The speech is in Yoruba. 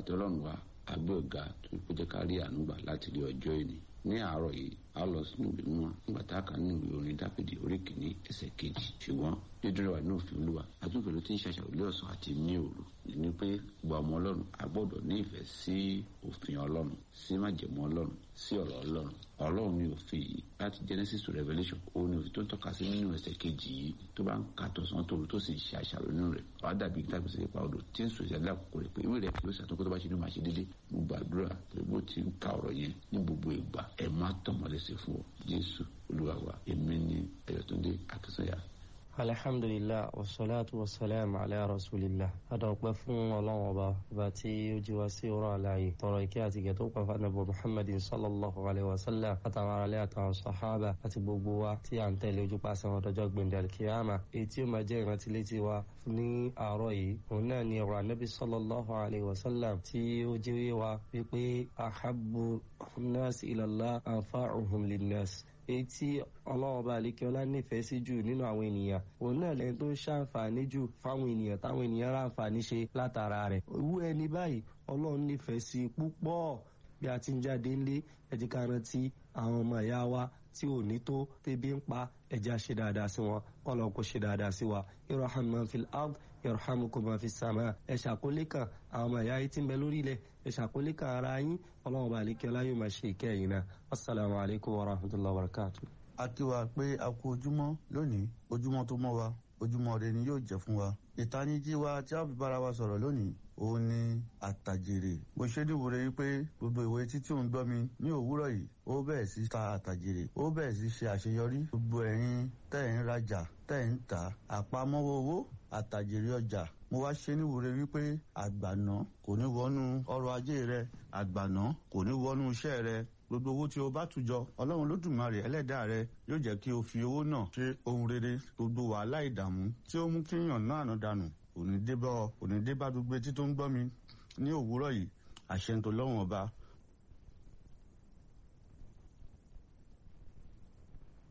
àti ọlọ́run wa àgbẹ̀ ọ̀gá tó kó jẹ́ ká rí àánú gbà láti rí ọjọ́ ìní ní àárọ̀ yìí a lọ sínú ìwé mímọ́ nígbà tá a kà nínú ìwé orin dáfídì orí kìíní ẹsẹ̀ kejì ṣùgbọ́n dídúró wa ní òfin olúwa àtúnfẹ́ ló ti ń ṣàṣàrò lé ọ̀sán àti ní òru ní pé gba ọmọ ọlọ́run a gbọ́dọ̀ ní ìfẹ́ sí òfin ọlọ́run sí májẹ̀mú ọlọ́run sí ọ̀rọ̀ ọlọ́run ọlọ́run ní òfin yìí láti genesis to revelation òun ni òfin tó ń tọ́ka sí nínú ẹsẹ̀ kejì yìí tó bá ń ka tọ̀sán tòru tó sì ṣe àṣàrò nínú rẹ̀ wàá dàbí tàbí sí ipa odò tí ń sọ ìṣẹ̀lẹ̀ àkókò rẹ̀ pé ìwé rẹ̀ kí ó ṣàtúnkọ́ tó bá ṣe ní màá ṣe déédéé mo gbàdúrà pé bó ti ń ka ọ̀rọ̀ yẹn ní gbogbo ìgbà ẹ̀ má tọ̀mọ́lẹ́sẹ̀ fún ọ jésù olúwa wa èmi ni ẹ̀yọ̀túndé akínsọ́yà alhamdulilah wasalaatu wasalaam ala rasulillah adọ̀pẹ́ fún ọlọ́run ọba ọba tí ó jí wá sí ọ̀rọ̀ àlàyé tọrọ ìkẹ́ àti ìgẹ̀ tó pàfà nàbọ̀ muhammadin sallallahu alayhi wa sallam àtàwọn aráalé àtàwọn sahaba àti gbogbo wa tí à ń tẹ̀lé ojú pàṣẹ wọn dọjọ́ gbẹ̀ndẹ̀ alkiyama èyí tí ó máa jẹ́ ìrántí létí wa ní àárọ̀ yìí òun náà ni ọ̀rọ̀ anábì sallallahu alayhi wa sallam tí ó jí wa wípé ahabbu nas ilallah anfa'uhum linnas èyí tí ọlọ́run bá àlékè ọlá nífẹ̀ẹ́ sí jù nínú àwọn ènìyàn òun náà lẹ́yìn tó ń ṣàǹfààní jù fáwọn ènìyàn táwọn ènìyàn ráǹfààní ṣe látara rẹ̀ irú ẹni báyìí ọlọ́run nífẹ̀ẹ́ sí púpọ̀ bí a ti ń jáde ńlé ẹ jẹ́ ká rántí àwọn ọmọ ìyá wa tí ò ní tó tẹ́bí ń pa ẹja ṣe dáadáa sí wọn kọ́lọ́ kó ṣe dáadáa sí wa irham man fil ard yarhamukum man fis sama ẹ ṣàkólé kan àwọn ọmọ ìyá yìí tí ń bẹ lórí ilẹ̀ ẹ ṣàkólé kan ara yín ọlọ́run bá àlékè ọlá yóò máa ṣe ìkẹyìn náà assalamu alaikum wa rahmatullahi wa barakatuh. a kí wa pé a kú ojúmọ́ lónìí ojúmọ́ tó mọ́ wa ojúmọ́ rẹ ni yóò jẹ́ fún wa ìtanijí wa tí a fi bára wa sọ̀rọ̀ lónìí òun ni àtàjèrè bó ṣe dìbò rẹ wípé gbogbo ìwé títí òun gbọ́ mi ní òwúrọ̀ yìí ó bẹ̀rẹ̀ sí ta àtàjèrè ó bẹ̀rẹ̀ sí ṣe àṣeyọrí gbogbo ẹ̀yin tẹ̀ ń rajà tẹ̀ ń tà àpamọ́wọ́ owó àtàjèrè ọjà mo wá ṣe níwúre wípé àgbàná kò ní wọnú ọrọ̀ ajé rẹ àgbàná kò ní wọnú iṣẹ́ rẹ gbogbo owó tí o bá tùjọ ọlọ́run lódùmarè ẹlẹ́dàá rẹ yóò jẹ́ kí o fi owó náà ṣe ohun rere gbogbo wàhálà ìdààmú tí ó mú kí yàn náà àná dànù òní débá òní débá gbogbo etí tó ń gbọ́ mi ní òwúrọ̀ yìí àṣẹ ń tó lọ́wọ́n ọba